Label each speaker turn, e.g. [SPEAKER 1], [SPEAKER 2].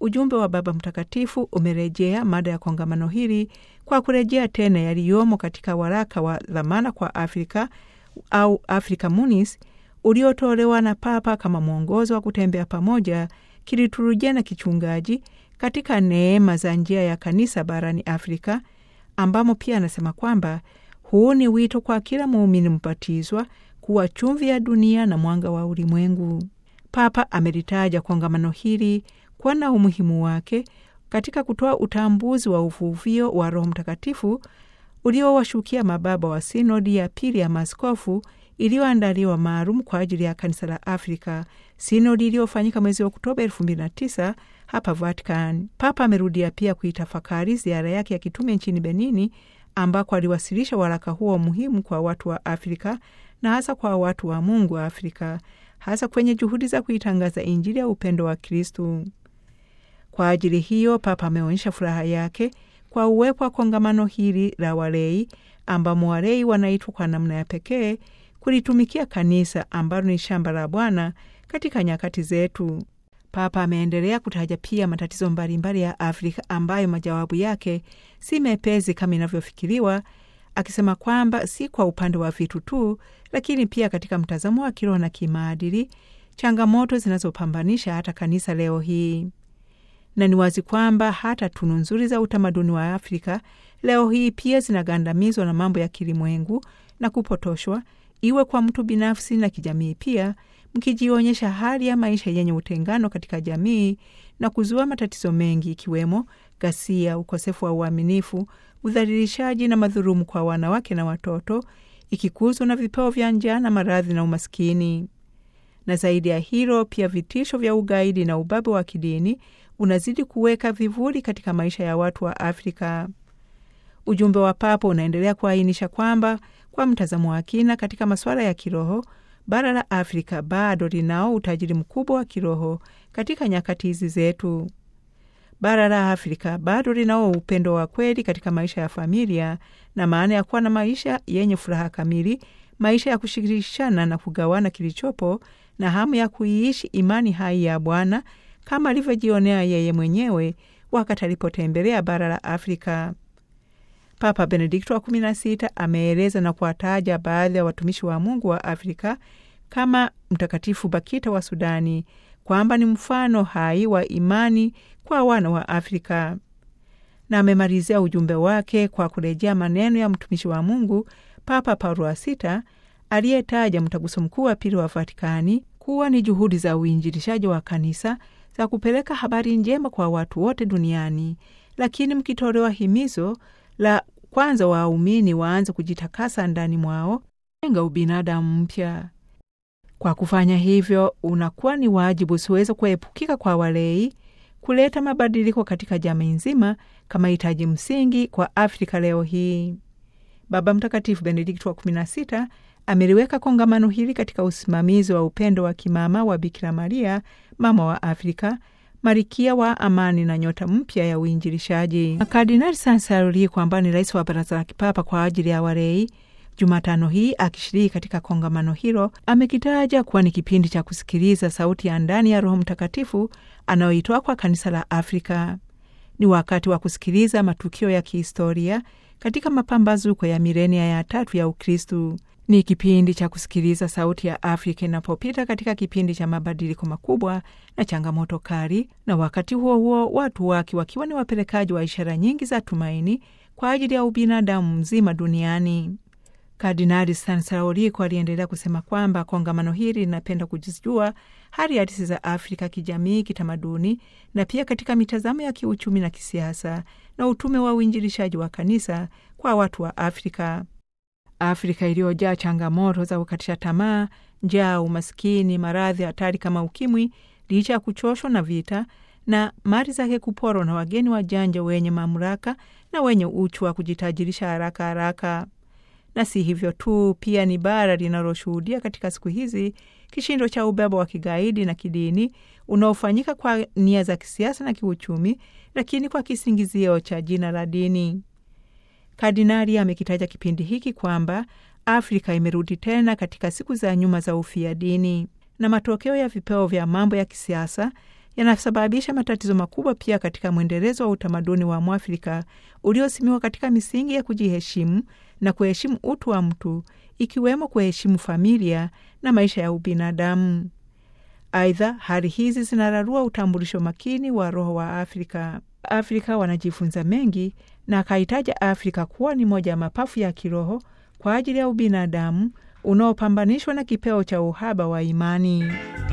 [SPEAKER 1] ujumbe wa Baba Mtakatifu umerejea mada ya kongamano hili kwa kurejea tena yaliyomo katika waraka wa dhamana kwa Afrika au Africa Munis uliotolewa na Papa kama mwongozo wa kutembea pamoja kiliturujia na kichungaji katika neema za njia ya kanisa barani Afrika, ambamo pia anasema kwamba huu ni wito kwa kila muumini mbatizwa kuwa chumvi ya dunia na mwanga wa ulimwengu. Papa amelitaja kongamano hili kuwa na umuhimu wake katika kutoa utambuzi wa uvuvio wa Roho Mtakatifu uliowashukia mababa wa sinodi ya pili ya maaskofu iliyoandaliwa maalum kwa ajili ya kanisa la Afrika, sinodi iliyofanyika mwezi wa Oktoba 2009 hapa Vatican. Papa amerudia pia kuitafakari ziara yake ya kitume nchini Benini, ambako aliwasilisha waraka huo muhimu kwa watu wa Afrika na hasa kwa watu wa Mungu wa Afrika, hasa kwenye juhudi za kuitangaza Injili ya upendo wa Kristu. Kwa ajili hiyo, Papa ameonyesha furaha yake kwa uwepo wa kongamano hili la walei, ambamo walei wanaitwa kwa namna ya pekee kulitumikia kanisa ambalo ni shamba la Bwana katika nyakati zetu. Papa ameendelea kutaja pia matatizo mbalimbali ya Afrika ambayo majawabu yake si mepesi kama inavyofikiriwa, akisema kwamba si kwa upande wa vitu tu, lakini pia katika mtazamo wa kiroho na kimaadili, changamoto zinazopambanisha hata kanisa leo hii. Na ni wazi kwamba hata tunu nzuri za utamaduni wa Afrika leo hii pia zinagandamizwa na mambo ya kilimwengu na kupotoshwa, iwe kwa mtu binafsi na kijamii pia, mkijionyesha hali ya maisha yenye utengano katika jamii na kuzua matatizo mengi ikiwemo ghasia, ukosefu wa uaminifu, udhalilishaji na madhulumu kwa wanawake na watoto, ikikuzwa na vipeo vya njaa na maradhi na umaskini. Na zaidi ya hilo, pia vitisho vya ugaidi na ubabe wa kidini unazidi kuweka vivuli katika maisha ya watu wa Afrika. Ujumbe wa Papa unaendelea kuainisha kwamba kwa mtazamo wa kina katika masuala ya kiroho, bara la Afrika bado linao utajiri mkubwa wa kiroho katika nyakati hizi zetu. Bara la Afrika bado linao upendo wa kweli katika maisha ya familia na maana ya kuwa na maisha yenye furaha kamili, maisha ya kushirikishana na kugawana kilichopo, na hamu ya kuiishi imani hai ya Bwana kama alivyojionea yeye mwenyewe wakati alipotembelea bara la Afrika. Papa Benedikto wa 16 ameeleza na kuwataja baadhi ya watumishi wa Mungu wa Afrika kama Mtakatifu Bakita wa Sudani kwamba ni mfano hai wa imani kwa wana wa Afrika, na amemalizia ujumbe wake kwa kurejea maneno ya mtumishi wa Mungu Papa Paulo wa Sita aliyetaja mtaguso mkuu wa pili wa Vatikani kuwa ni juhudi za uinjilishaji wa kanisa za kupeleka habari njema kwa watu wote duniani, lakini mkitolewa himizo la kwanza waumini waanze kujitakasa ndani mwao, jenga ubinadamu mpya. Kwa kufanya hivyo, unakuwa ni wajibu usiweza kuepukika kwa walei kuleta mabadiliko katika jamii nzima kama hitaji msingi kwa Afrika leo hii. Baba Mtakatifu Benedikto wa 16 ameliweka kongamano hili katika usimamizi wa upendo wa kimama wa Bikira Maria, mama wa Afrika, marikia wa amani na nyota mpya ya uinjilishaji. Kardinali Sansaroli kwamba ni rais wa baraza la kipapa kwa ajili ya walei, Jumatano hii akishiriki katika kongamano hilo, amekitaja kuwa ni kipindi cha kusikiliza sauti ya ndani ya Roho Mtakatifu anayoitoa kwa kanisa la Afrika. Ni wakati wa kusikiliza matukio ya kihistoria katika mapambazuko ya milenia ya tatu ya Ukristu. Ni kipindi cha kusikiliza sauti ya Afrika inapopita katika kipindi cha mabadiliko makubwa na changamoto kali, na wakati huo huo watu wake wakiwa ni wapelekaji wa ishara nyingi za tumaini kwa ajili ya ubinadamu mzima duniani. Kardinali Sansaoliko aliendelea kusema kwamba kongamano hili linapenda kujijua hali halisi za Afrika kijamii, kitamaduni na pia katika mitazamo ya kiuchumi na kisiasa na utume wa uinjilishaji wa kanisa kwa watu wa Afrika. Afrika iliyojaa changamoto za kukatisha tamaa, njaa, umaskini, maradhi hatari kama ukimwi, licha ya kuchoshwa na vita na mali zake kuporwa na wageni wajanja wenye mamlaka na wenye uchu wa kujitajirisha haraka haraka. Na si hivyo tu, pia ni bara linaloshuhudia katika siku hizi kishindo cha ubaba wa kigaidi na kidini unaofanyika kwa nia za kisiasa na kiuchumi, lakini kwa kisingizio cha jina la dini. Kardinali amekitaja kipindi hiki kwamba Afrika imerudi tena katika siku za nyuma za ufia dini, na matokeo ya vipeo vya mambo ya kisiasa yanasababisha matatizo makubwa pia katika mwendelezo wa utamaduni wa Mwafrika uliosimiwa katika misingi ya kujiheshimu na kuheshimu utu wa mtu, ikiwemo kuheshimu familia na maisha ya ubinadamu. Aidha, hali hizi zinararua utambulisho makini wa roho wa Afrika. Afrika wanajifunza mengi, na akahitaja Afrika kuwa ni moja ya mapafu ya kiroho kwa ajili ya ubinadamu unaopambanishwa na kipeo cha uhaba wa imani.